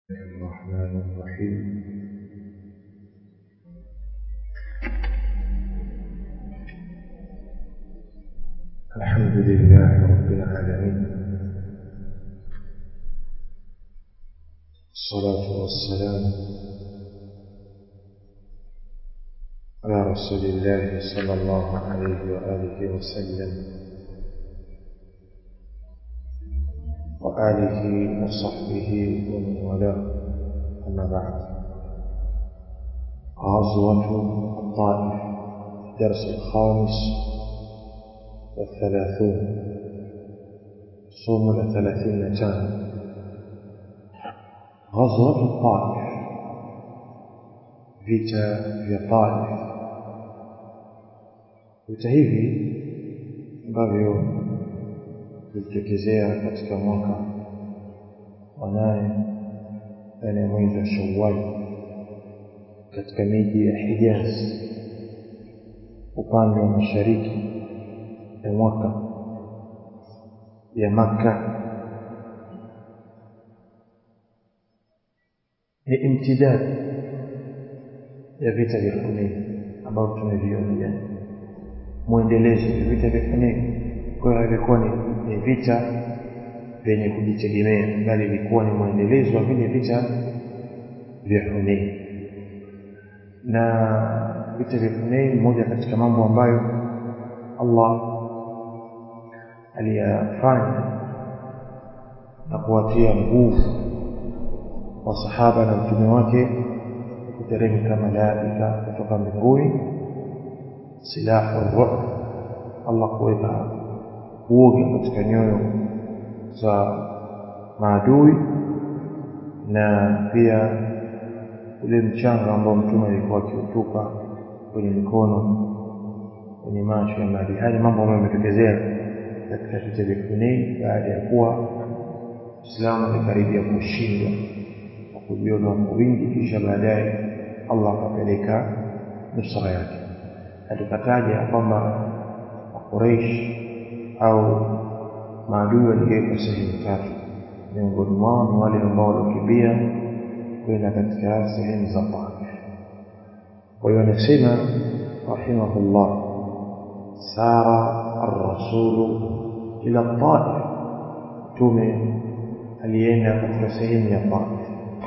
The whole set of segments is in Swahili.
الرحمن الرحيم الحمد لله رب العالمين الصلاة والسلام على رسول الله صلى الله عليه وآله وسلم وآله وصحبه ومن والاه أما بعد غزوة الطائف الدرس الخامس والثلاثون صوم الثلاثين كان غزوة الطائف vita vya Taif vita hivi ambavyo vilitokezea katika mwaka wa nane ndani ya mwezi wa Shawwal katika miji ya Hijaz upande wa mashariki ya mwaka ya Makka ni imtidad ya vita vya Hunain ambavyo tumeviona jana mwendelezo wa vita vya Hunain kwa hiyo ilikuwa ni, ni vita vyenye kujitegemea bali ilikuwa ni mwendelezo wa vile vita vya Hunain na vita vya Hunain moja katika mambo ambayo Allah aliyafanya na kuwatia nguvu wasahaba na mtume wake kuteremka malaika kutoka mbinguni silahu ruh Allah kuweka uoga katika nyoyo za maadui na pia ule mchanga ambao mtume alikuwa akiutupa kwenye mikono kwenye macho ya maadui haya mambo ambayo yametokezea katika vita vya Hunain baada ya kuwa Uislamu umekaribia kushindwa kwa kujiona kwa wingi kisha baadaye Allah akapeleka nusra yake na tukataja kwamba Quraysh au maadui waligeuka sehemu tatu miongoni mwao ni wale ambao walikimbia kwenda katika sehemu za Taif kwa hiyo anasema rahimahullah sara ar-rasulu ila Taif tume alienda katika sehemu ya Taif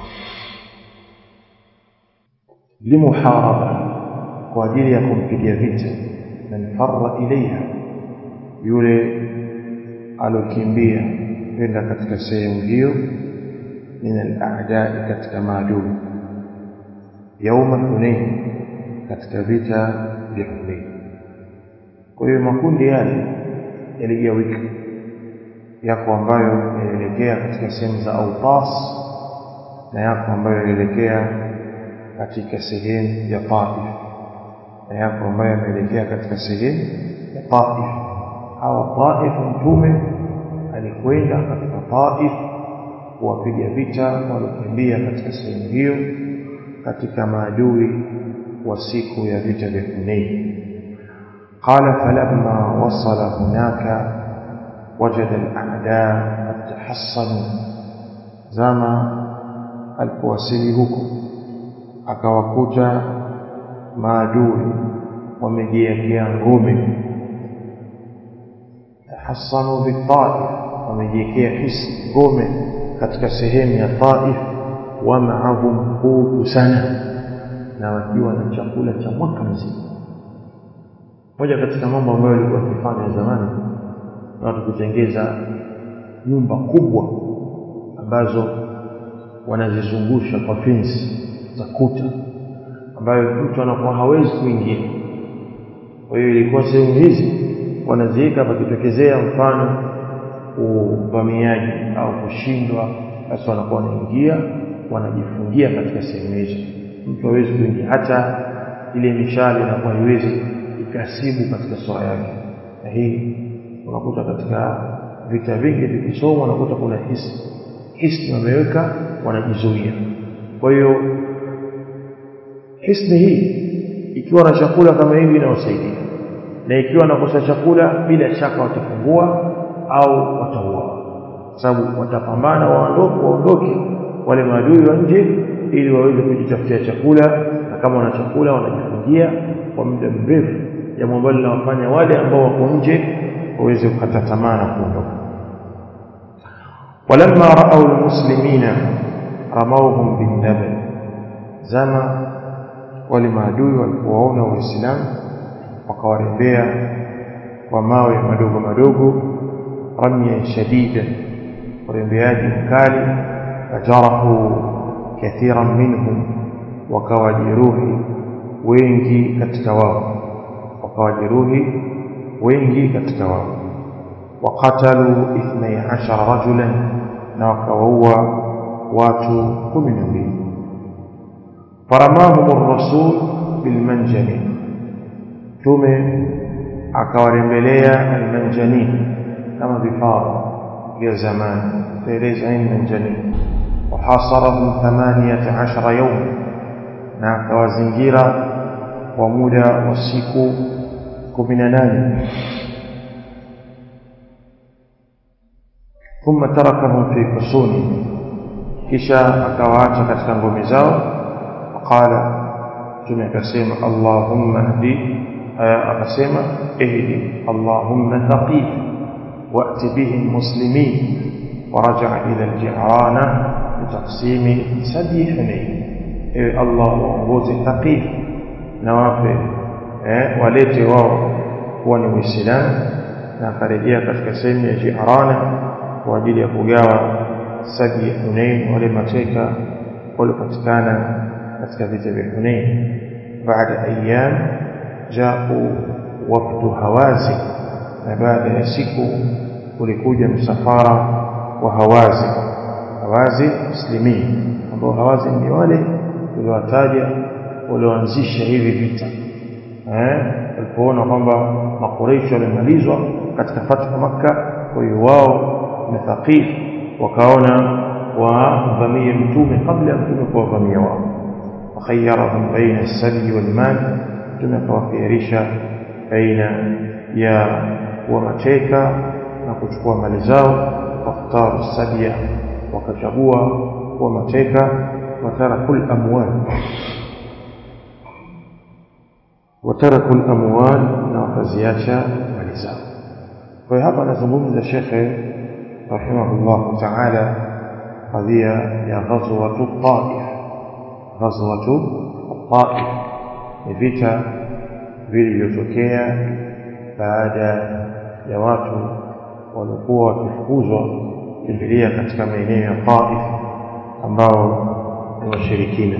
limuharaba kwa ajili ya kumpigia vita man farra ilaiha yule alokimbia kwenda katika sehemu hiyo min al-a'da'i katika maadui yauma Hunain katika vita vya Hunain kwa hiyo makundi yale yaligawika yako ambayo yalielekea katika sehemu za Autas na yako ambayo yalielekea katika sehemu ya Taif na yako ambayo yameelekea katika sehemu ya Taif au Taif mtume alikwenda katika Taif kuwapiga vita waliokimbia katika sehemu hiyo katika maadui wa siku ya vita vya Hunain قال فلما وصل هناك وجد الأعداء قد تحصنوا زما alipowasili huko akawakuta maadui wamejiwekea ngome tahassanu bitaif wamejiwekea hisi ngome katika sehemu ya Taif wa ma'ahum qutu sana na wakiwa na chakula cha mwaka mzima moja katika mambo ambayo walikuwa wakifanya zamani watu kutengeza nyumba kubwa ambazo wanazizungusha kwa fence za kuta ambayo mtu anakuwa hawezi kuingia kwa hiyo ilikuwa sehemu hizi wanaziweka pakitokezea mfano uvamiaji au kushindwa basi wanakuwa wanaingia wanajifungia katika sehemu hizo mtu hawezi kuingia hata ile mishale inakuwa haiwezi ikasibu katika sura yake na hii unakuta katika vita vingi vikisomwa unakuta kuna hisi hisi wameweka wanajizuia kwa hiyo hisni hii ikiwa na chakula kama hivi inawasaidia na ikiwa nakosa chakula bila shaka watafungua au watauawa sababu watapambana waondoke waondoke wale maadui wa nje ili waweze kujitafutia chakula na kama wana chakula wanajifungia kwa muda mrefu jambo ambalo linawafanya wale ambao wako nje waweze kukata tamaa na kuondoka walamma raau almuslimina ramauhum bindabal zama wale maadui walipowaona waislamu wakawarembea kwa mawe madogo madogo ramya shadida urembeaji mkali fajarahu kathiran minhum wakawajeruhi wengi katika wao wakawajeruhi wengi katika wao waqatalu 12 rajulan na wakawaua watu 12 faramahum ar-rasul bilmanjani tume akawarembelea almanjani kama vifaru vya zamani taeleza nini manjani wahasarahum 18 yawma na akawazingira kwa muda wa siku 18 ثم تركهم في حصونهم kisha akawaacha katika ngome zao qala tume akasema allahumma hdi akasema ihdi allahumma thaqif wa'ti bihim muslimin ورجع إلى الجعرانة لتقسيم سدي حنين إيه الله وانغوزي ثقيف نوافل eh, walete wao kuwa ni Uislamu na akarejea katika sehemu ya Jiarana kwa ajili ya kugawa sadi ya Hunain wale mateka waliopatikana katika vita vya Hunain. Baada ayyam jau wafdu Hawazi, na baada ya siku ulikuja msafara wa Hawazi. Hawazi muslimin, ambao Hawazi ni wale tuliwataja walioanzisha hivi vita walipoona kwamba makureishi wamemalizwa katika fatha Makka, kwa hiyo wao na Thaqif wakaona wavamie mtume kabla ya mtume kuwavamia wao. Fakhayyarahum baina as-sadi wal mal, mtume akawakhiyarisha baina ya kuwa mateka na kuchukua mali zao. Fakhtaru sadia, wakachagua kuwa mateka. Watarakul amwal wataraku al-amwal na wakaziacha mali zao. Kwa hiyo hapa anazungumza shekhe rahimahullah ta'ala kadhia ya ghazwatu Taif. Ghazwatu Taif ni vita vilivyotokea baada ya watu waliokuwa wakifukuzwa kimbilia katika maeneo ya Taif ambao ni washirikina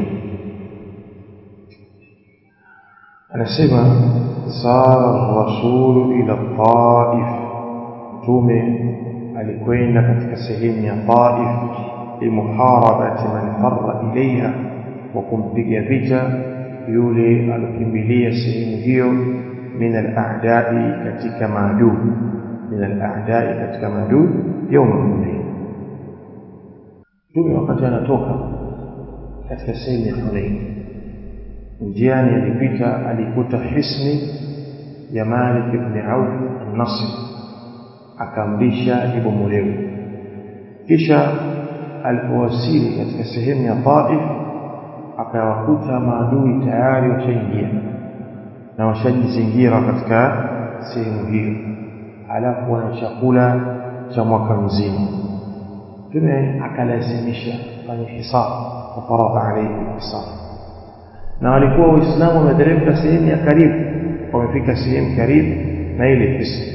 anasema sara rasulu ila Taif, mtume alikwenda katika sehemu ya Taif limuharabati man farra ilaiha, wa kumpiga vita yule alokimbilia sehemu hiyo, min al-a'dai, katika maadui, min al-a'dai, katika maadui, yauma Hunain. Mtume wakati anatoka katika sehemu ya Hunain njiani alipita alikuta hisni ya Malik ibn Auf an-Nasr akamrisha ibomolewe. Kisha alipowasili katika sehemu ya Taif akawakuta maadui tayari washaingia na washajizingira katika sehemu hiyo, alafu wana chakula cha mwaka mzima. Mtume akalazimisha fanye hisabu, fafaradha alayhi hisabu na walikuwa waislamu wameteremka sehemu ya karibu wamefika sehemu karibu na ile hisni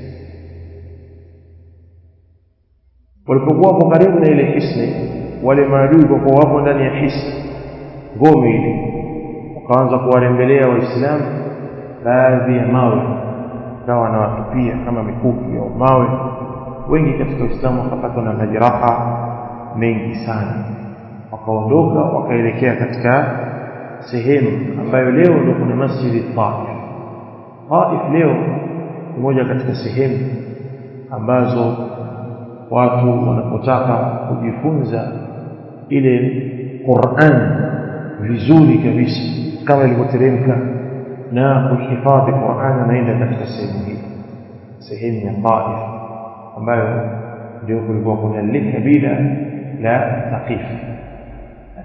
walipokuwa hapo karibu na ile hisni wale maadui kwa kuwa wapo ndani ya hisni ngome ile wakaanza kuwarembelea waislamu baadhi ya mawe kawa wanawatupia kama mikuki au mawe wengi katika waislamu wakapatwa na majeraha mengi sana wakaondoka wakaelekea katika sehemu ambayo leo ndio kuna masjidi Taif. Taif leo ni moja katika sehemu ambazo watu wanapotaka kujifunza ile Qur'an vizuri kabisa kama ilivyoteremka na kuhifadhi Qur'an, anaenda katika sehemu hii, sehemu ya Taif ambayo ndio kulikuwa kuna lile kabila la Thaqif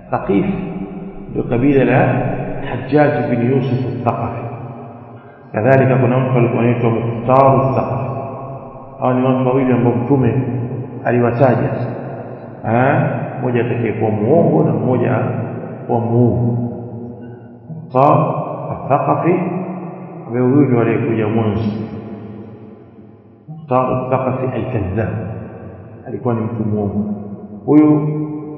Thaqif ndio kabila la Hajjaj bin Yusuf al-Thaqafi kadhalika kuna mtu alikuwa anaitwa Mukhtar al-Thaqafi hao ni watu wawili ambao mtume aliwataja mmoja atakayekuwa muongo na mmoja kuwa muongo Mukhtar al-Thaqafi ambaye huyu ndio aliyekuja mwanzo Mukhtar al-Thaqafi al-Kadhdhab alikuwa ni mtu muongo huyu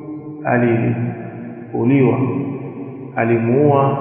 aliuliwa alimuua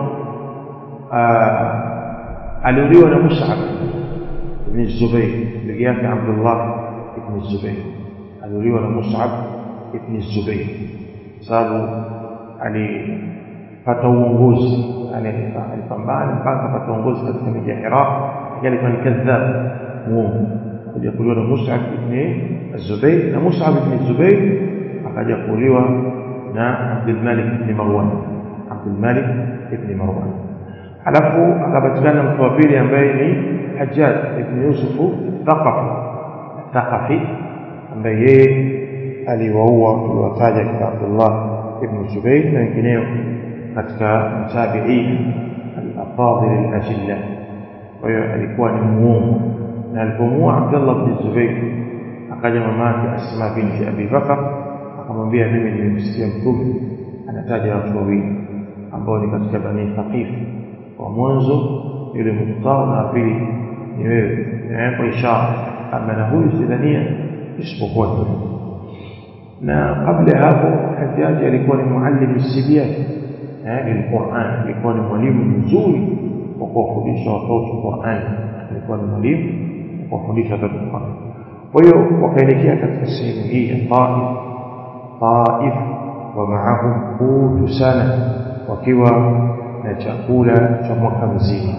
aliuliwa na Mus'ab ibn Zubayr ndugu yake Abdullah ibn Zubayr aliuliwa na Mus'ab ibn Zubayr sababu alipata uongozi alipambana mpaka akapata uongozi katika miji ya Iraq alikuwa ni kadhab muongo akaja kuuliwa na Mus'ab ibn Zubayr na Mus'ab ibn Zubayr akaja kuuliwa na Abdul Malik ibn Marwan Abdul Malik ibn Marwan alafu akapatikana mtu wa pili ambaye ni Hajjaj ibn Yusuf Thaqafi Thaqafi ambaye yeye aliwaua tuliwataja katika Abdullah ibn Zubayr na wengineo katika mtabiin al-afadhil al-ajilla kwa hiyo alikuwa ni muongo na alipomuua Abdullah ibn Zubayr akaja mamake Asma binti Abi Bakar akamwambia mimi nimemsikia mtume anataja watu wawili ambao ni katika bani Thaqif wa mwanzo yule Mukhtar na pili ni wewe kwa ishara ama na huyu sidhania isipokuwa tu na kabla hapo Hajjaji alikuwa ni muallim sibian eh lilquran alikuwa ni mwalimu mzuri wa kuwafundisha watoto Qur'an alikuwa ni mwalimu wa kuwafundisha watoto Qur'an kwa hiyo wakaelekea katika sehemu hii ya Taif Taif wa maahum qutu sana wakiwa na chakula cha mwaka mzima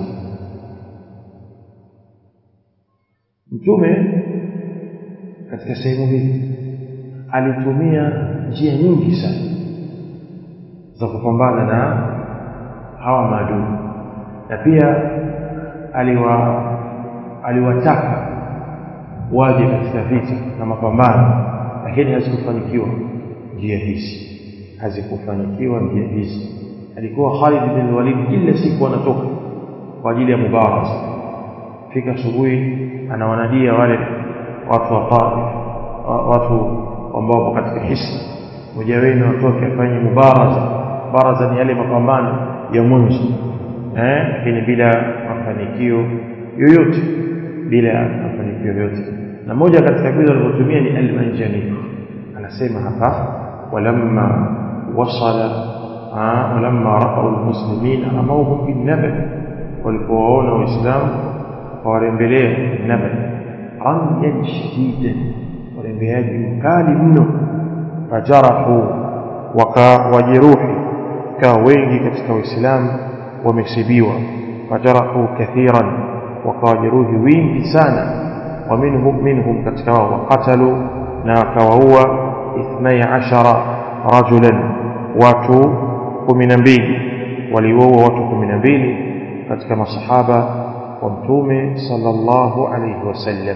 mtume katika sehemu hii alitumia njia nyingi sana za kupambana na hawa maadui na pia aliwa aliwataka waje katika vita na mapambano lakini hazikufanikiwa njia hizi hazikufanikiwa njia hizi alikuwa Khalid bin Walid kila siku anatoka kwa ajili ya mubaraza fika asubuhi anawanadia wale watu wa Taif watu ambao wapo katika hisni mmoja wenu atoke afanye mubaraza baraza ni yale mapambano ya mwanzo eh lakini bila mafanikio yoyote bila mafanikio yoyote na moja katika vitu alivyotumia ni almanjani anasema hapa walamma wasala walamma ra'au almuslimin amawhum bin nabal walipowaona waislamu wawarembelea nabal ramyan shadidan warembeaji mkali mno fajarahu wakawajeruhi ikawa wengi katika waislamu wamesibiwa fajarahu kathiran wakawajeruhi wingi sana ومنهم منهم katika wao waqatalu na wakawaua 12 rajulan watu 12 waliwaua watu 12 katika masahaba wa mtume sallallahu alayhi wasallam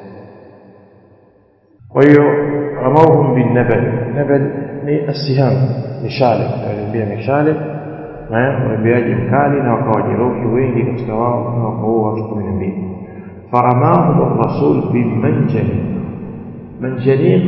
kwa hiyo ramauhum bin nabal nabal ni asiham mishale waliambia mishale na waambiaji mkali na wakawajeruhi wengi katika wao na wakaua watu 12 فرماهم الرسول بالمنجنيق منجنيق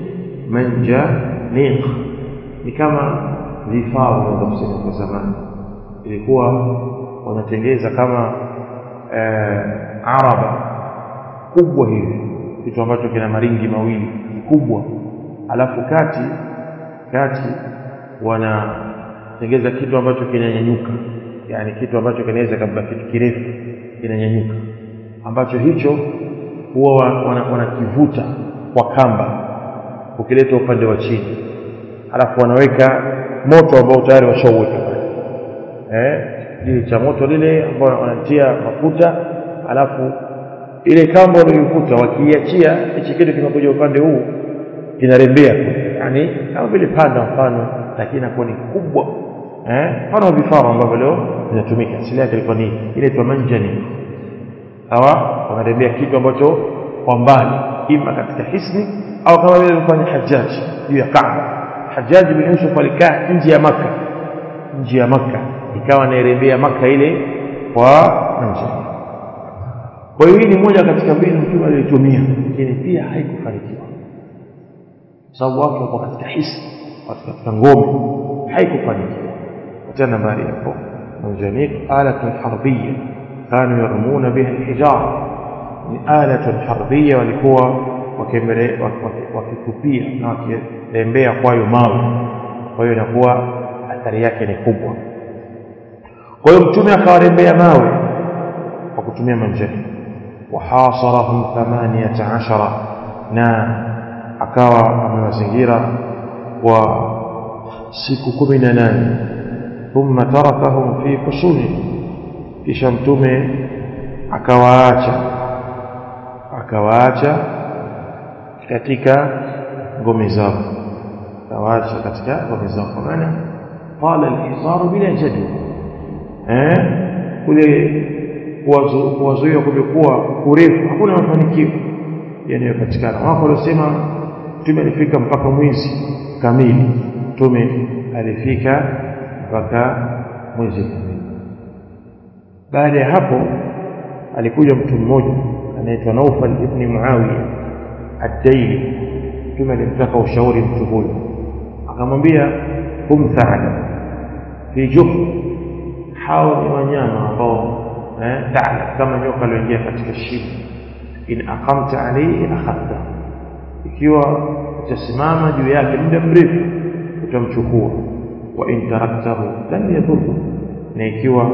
منجنيق ni kama vifaa unaweza kusema kwa zamani ilikuwa wanatengeza kama eh, araba kubwa hivi kitu ambacho kina maringi mawili kubwa alafu kati kati wanatengeza kitu ambacho kinanyanyuka yani kitu ambacho kinaweza kabla kitu kirefu kinanyanyuka ambacho hicho huwa wanakivuta wana kwa kamba ukileta upande wa chini alafu wanaweka moto ambao tayari washauweka pale eh kile cha moto lile ambao wanatia mafuta alafu ile kamba wanayoivuta wakiiachia hichi kitu kinakuja upande huu kinarembea yani kama vile panda mfano lakini inakuwa ni kubwa eh mfano vifaa ambavyo leo vinatumika asili yake ilikuwa ni ile tu manjani hawa wanarembea kitu ambacho kwa mbali ima katika hisni au kama vile alifanya Hajjaj juu ya Kaaba Hajjaj bin Yusuf alikaa nje ya Makka nje ya Makka ikawa anairembea Makka ile kwa nje kwa hiyo hii ni moja katika mbinu mtume aliyotumia lakini pia haikufanikiwa sababu watu wako katika hisi watu katika ngome haikufanikiwa katika nambari hapo manjanik alatun harbiyya kanu yarmuna biha alhijara ni alatun harbiyya walikuwa wakitupia na wakirembea kwayo mawe kwa hiyo inakuwa athari yake ni kubwa kwa hiyo mtume akawarembea mawe kwa kutumia manjani وحاصرهم ثمانية عشر na akawa amewazingira kwa siku kumi na nane thumma tarakahum fi husuni kisha mtume akawaacha akawaacha katika ngome zao akawaacha katika ngome zao kwa maana qala al-hisaru bila jadwa eh kule kuwazuia kumekuwa kurefu hakuna mafanikio yanayopatikana wako waliosema mtume alifika mpaka mwezi kamili mtume alifika mpaka mwezi kamili baada ya hapo alikuja mtu mmoja anaitwa Naufal ibn Muawiya ad-Daili mtume alimtaka ushauri mtu huyo akamwambia hum tha'lab fi juh hao ni wanyama ambao eh, ta'lab kama nyoka alioingia katika shimo in aqamta alayhi akhadha ikiwa utasimama juu yake muda mrefu utamchukua wa in taraktahu lam yadhurru na ikiwa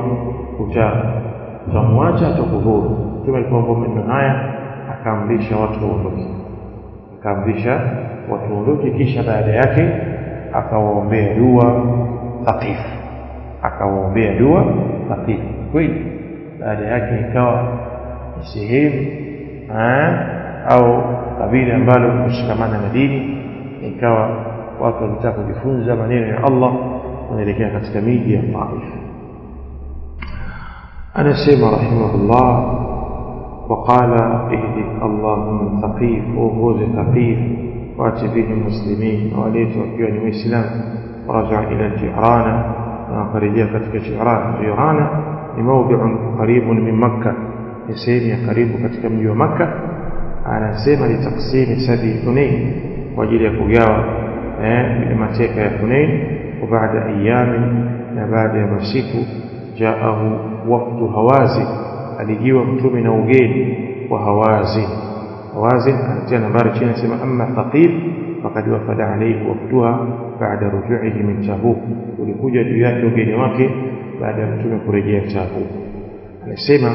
utamwacha atakudhuru mtume alipoomba maneno haya akaamrisha watu waondoke akaamrisha watu waondoke kisha baada yake akawaombea dua thaqif akawaombea dua thaqif kweli baada yake ikawa ni sehemu au kabila ambalo kushikamana na dini ikawa watu walitaka kujifunza maneno ya Allah wanaelekea katika miji ya Taif anasema rahimahullah وقال اهدي اللهم ثقيف وفوز ثقيف وات به المسلمين وليت وكيوني وإسلام ورجع إلى الجعرانة وخرجها كتك جعران جعرانة لموضع قريب من مكة يسيني قريب كتك من مكة أنا سيما لتقسيم سبي حنين وجل يكوغاوة لمتيك يا حنين وبعد أيام بعد مسيك جاءه وفد هوازن alijiwa mtume na ugeni wa hawazin hawazin anatia nambari chini anasema amma thaqif faqad wafada alayhi wafduha baada rujuihi min tabuk ulikuja juu yake ugeni wake baada ya mtume kurejea tabuk anasema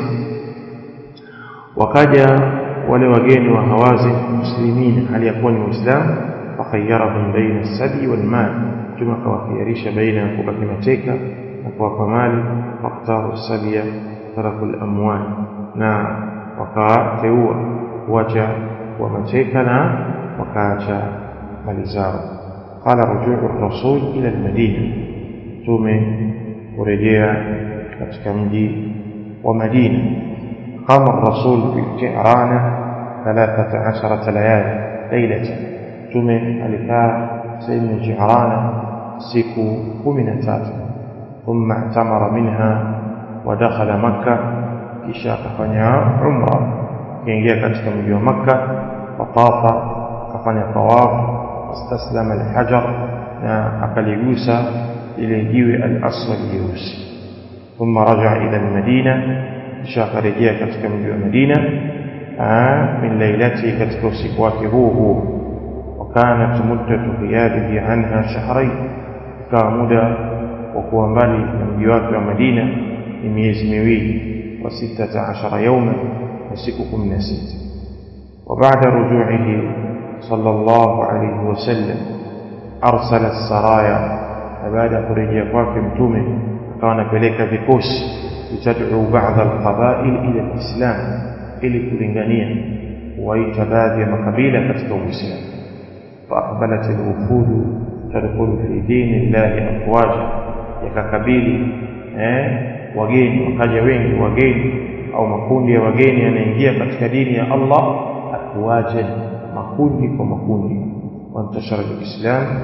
wakaja wale wageni wa hawazin muslimin hali yakuwa ni waislamu fakhayyarahum baina sabi wal mal mtume akawakhiyarisha baina ya kubaki mateka na kuwapa mali faktaru sabia taraku al-amwal na wakateua kuacha wa mateka na wakaacha mali zao qala rujuu rasul ila al-madina tume kurejea katika mji wa Madina qama rasul fi Tirana 13 layali lailatan tume alikaa sehemu ya Tirana siku 13 ثم اعتمر منها ودخل مكة kisha akafanya umra akaingia katika mji wa Makka fatafa akafanya tawaf wastaslama alhajar na akaligusa ile jiwe al-aswad jeusi thumma raja ila almadina kisha akarejea katika mji wa Madina min lailati katika usiku wake huo huo وكانت مدة غيابه عنها شهرين كان muda wa kuwa mbali na mji wake wa Madina ni miezi miwili wa sitata ashara yauma na siku kumi na sita وبعد رجوعه صلى الله عليه وسلم أرسل السرايا بعد kurejea kwake mtume akawa anapeleka vikosi litad'u ba'd al-qaba'il ila al-islam ili kulingania kuwaita baadhi ya makabila katika uislamu فأقبلت الوفود تدخل في دين الله أفواجا yakakabili eh, wageni wakaja wengi wageni au makundi ya wageni yanaingia katika dini ya Allah afwajan makundi kwa makundi wantashara alislam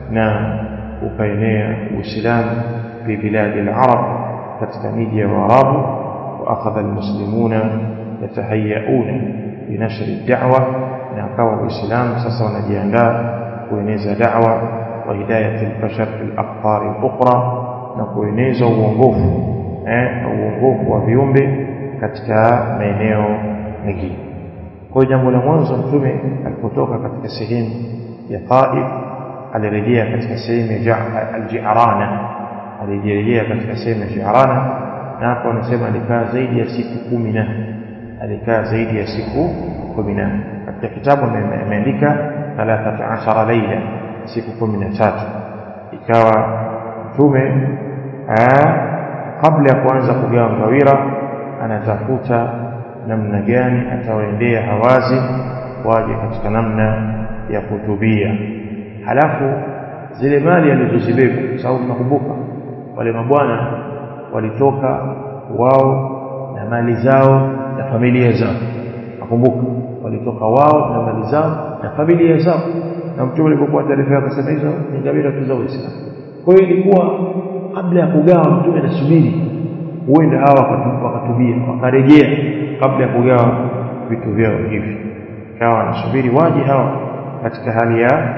na ukaenea uislamu fi biladi al-arab katika miji ya waarabu wa akhadha almuslimuna yatahayauna binashri ad-da'wa na akawa uislamu sasa wanajiandaa kueneza da'wa wa hidayat al-bashar fil aqtar al-ukhra na kueneza uongofu eh uongofu wa viumbe katika maeneo mengine kwa jambo la mwanzo mtume alipotoka katika sehemu ya Taif alirejea katika sehemu ya al-Ji'rana alirejea katika sehemu ya Ji'rana na hapo anasema alikaa zaidi ya siku kumi na alikaa zaidi ya siku kumi na katika kitabu ameandika 13 laila siku kumi na tatu ikawa mtume kabla ya kuanza kugawa ngawira anatafuta namna gani atawaendea hawazi waje katika namna ya kutubia halafu zile mali alizozibeba kwa sababu tunakumbuka wale mabwana walitoka wao na mali zao na familia zao nakumbuka walitoka wao na mali zao na familia zao na mtume alipokuwa taarifa yake akasema hizo ni ngawira tu za Uislamu kwa hiyo ilikuwa kabla ya kugawa mtume anasubiri huenda hawa wakatubia wakarejea kabla ya kugawa vitu vyao hivi kawa anasubiri waje hawa katika hali ya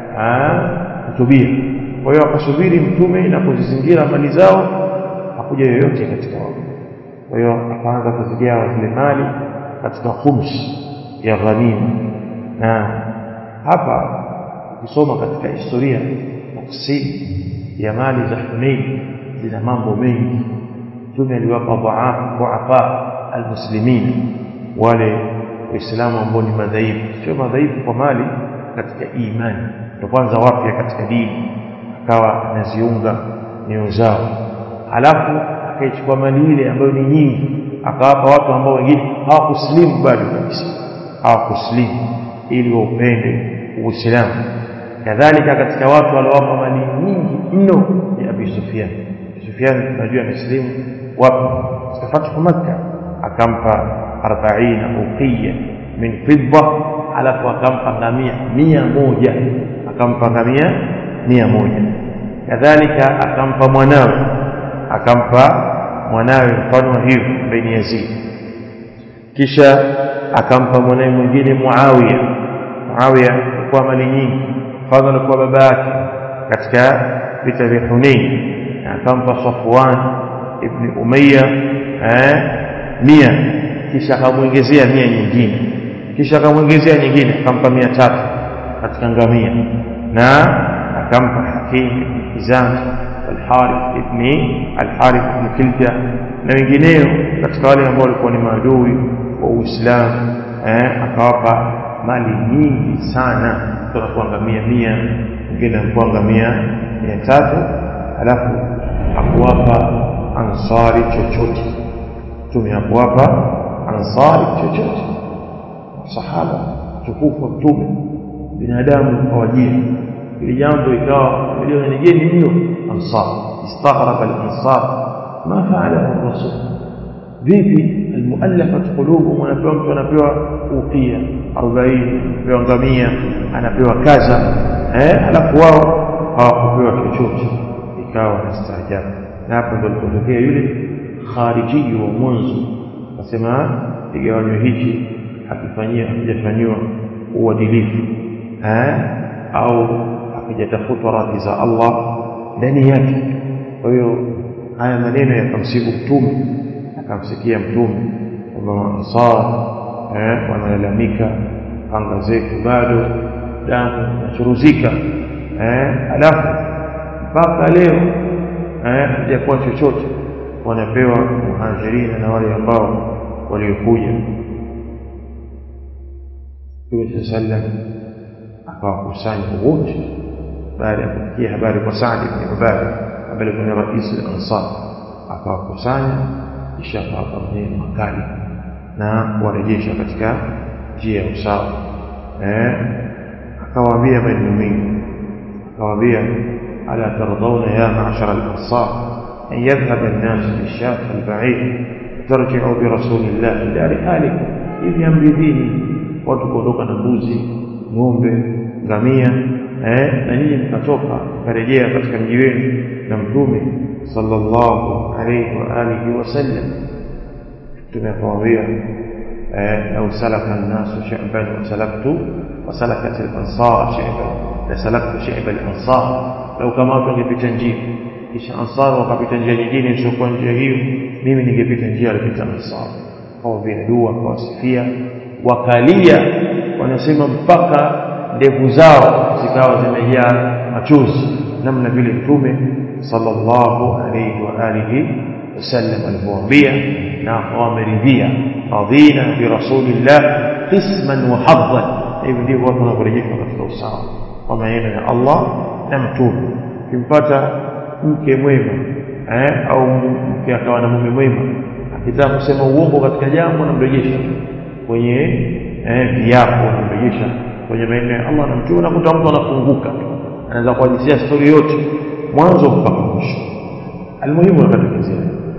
kutubia kwa hiyo akasubiri mtume na kuzizingira mali zao hakuja yoyote katika wao kwa hiyo akaanza kuzigawa zile mali katika khums ya ghanima na hapa ukisoma katika historia taksidi ya mali za Hunain zina mambo mengi mtume aliwapa dhuafa almuslimin wale waislamu ambao ni madhaifu sio madhaifu kwa mali katika imani ndio kwanza wapya katika dini akawa anaziunga nyoyo zao halafu akaichukua mali ile ambayo ni nyingi akawapa watu ambao wengine hawakuslimu bado kabisa hawakuslimu ili waupende uislamu kadhalika katika watu waliowapa mali nyingi mno ni Abi Sufyan Sufyan tunajua ameslimu wapi katika fathu Makkah akampa 40 uqiya min fidda alafu akampa ngamia mia moja akampa ngamia mia moja kadhalika akampa mwanawe akampa mwanawe mfano wa hivyo bin Yazid kisha akampa mwanawe mwingine Muawiya Muawiya kwa mali nyingi mfano alikuwa baba yake katika vita vya Hunain akampa Safwan ibn Umayya eh mia kisha akamwongezea mia nyingine kisha akamwongezea nyingine akampa mia tatu katika ngamia na akampa Hakim ibn Hizam al-Harith ibn al-Harith ibn Kilda na wengineo katika wale ambao walikuwa ni maadui wa Uislamu eh akawapa mali nyingi sana kutoka kwa ngamia mia mwingine alikuwa ngamia mia tatu alafu hakuwapa ansari chochote mtume hakuwapa ansari chochote sahaba tukufu mtume binadamu hawajia ili jambo ikawa milioni ni geni mno ansar istaghraba al-ansar ma fa'ala rasul vipi almuallafat qulubuhum wanapewa mtu anapewa uqia 40 anapewa ngamia anapewa kaza eh alafu wao hawakupewa chochote ikawa nastaajabu na hapo ndio alipotokea yule khariji wa mwanzo akasema kigawanyo hichi hakifanyia hakijafanyiwa uadilifu eh au hakijatafutwa radhi za Allah ndani yake kwa hiyo haya maneno yakamsibu mtume akamsikia mtume kwamba ansar eh wanalalamika anga zetu bado damu inachuruzika eh alafu mpaka leo eh hajakuwa chochote wanapewa muhajirina na wale ambao waliokuja Mtume sallam akawakusanya wote baada ya kufikia habari kwa Saad ibn Ubadah ambaye ni rais al-Ansar akawakusanya kisha akawapa maneno makali na kuwarejesha katika njia ya usawa eh akawaambia maneno mengi akawaambia ala tardawna ya ma'shar al-ansar an yadhhab an-nas bi-shat al-ba'id tarji'u bi rasulillah ila rihalikum hivi amridhini watu kuondoka na mbuzi ng'ombe ngamia eh na nyinyi mkatoka mkarejea katika mji wenu na mtume sallallahu alayhi wa alihi wasallam tumekwambia eh au salaka an-nasu shi'ban wa salaktu wa salakat al-ansar shi'ban la salaktu shi'ba al-ansar lau kama watu wangepita njia kisha ansar wakapita njia nyingine isiyokuwa njia hiyo mimi ningepita njia alipita ansar kwa vile dua kuwasifia wakalia wanasema mpaka ndevu zao zikawa zimejaa machozi namna vile mtume sallallahu alayhi wa alihi wasallam alivyowaambia na wameridhia radhina bi rasulillah qisman wa haddan hivi ndivyo watu wanaporejeshwa katika usawa kwa maneno ya Allah na mtume ukimpata mke mwema eh, au mke akawa na mume mwema akitaka kusema uongo katika jambo namrejesha kwenye eh, viapo namrejesha kwenye maneno ya Allah na mtume nakuta mtu anafunguka anaweza kuhadithia stori yote mwanzo mpaka mwisho almuhimu akatokezea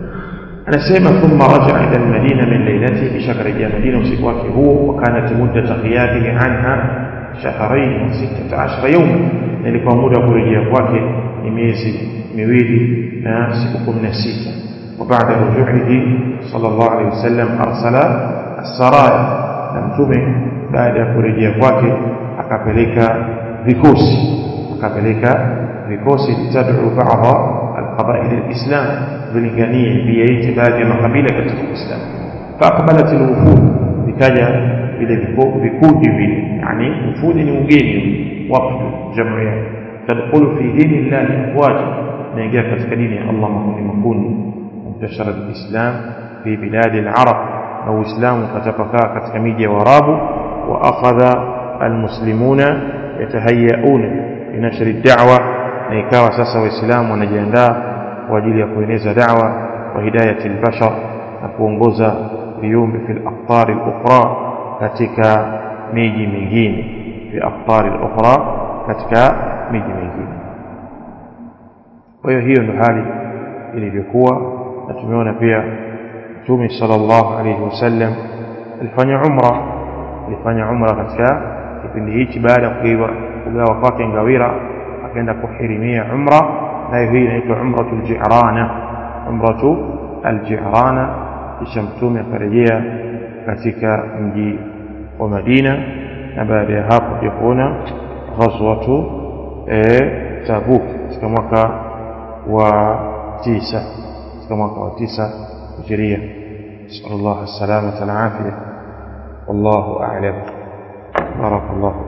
anasema thumma raja'a ila almadina min laylati kisha karejea madina usiku wake huo wakanat muddat ghiyabihi anha shahrayn wa 16 yawma ilikuwa muda wa kurejea kwake ni miezi miwili na siku 16 وبعد رجوعه صلى الله عليه وسلم أرسل السرايا نمتمه بعد kurejea kwake akapeleka vikosi akapeleka vikosi litad'u ba'dha alqaba'il alislam vilinganie viyaite baadhi ya makabila katika Uislamu faqbalat alwufud vikaja vile vikundi vile yani wufudi ni ugeni wafdu jamu yake tadkhulu fi dini llahi afwaja naingia katika dini ya Allah makundi makundi انتشر الإسلام في بلاد العرب أو إسلام فتفكا كتكميد واراب وأخذ المسلمون يتهيئون لنشر الدعوة نيكاوى ساسا وإسلام ونجندا وجل يكونيز دعوة وهداية البشر نكونغوزا اليوم في الأقطار الأخرى كتك ميجي ميجين في أقطار الأخرى كتك ميجي ميجين وهي نحالي ilivyokuwa na tumeona pia Mtume sallallahu alayhi wasallam alifanya umra alifanya umra katika kipindi hichi baada ya kugawa kwake ngawira akaenda kuhirimia umra nayo hii inaitwa umratul ji'rana umratu alji'rana kisha Mtume akarejea katika mji wa Madina na baada ya hapo pia kuona ghazwatu Tabuk katika mwaka wa tisa كما قال تسع هجرية نسأل الله السلامة والعافية والله أعلم بارك الله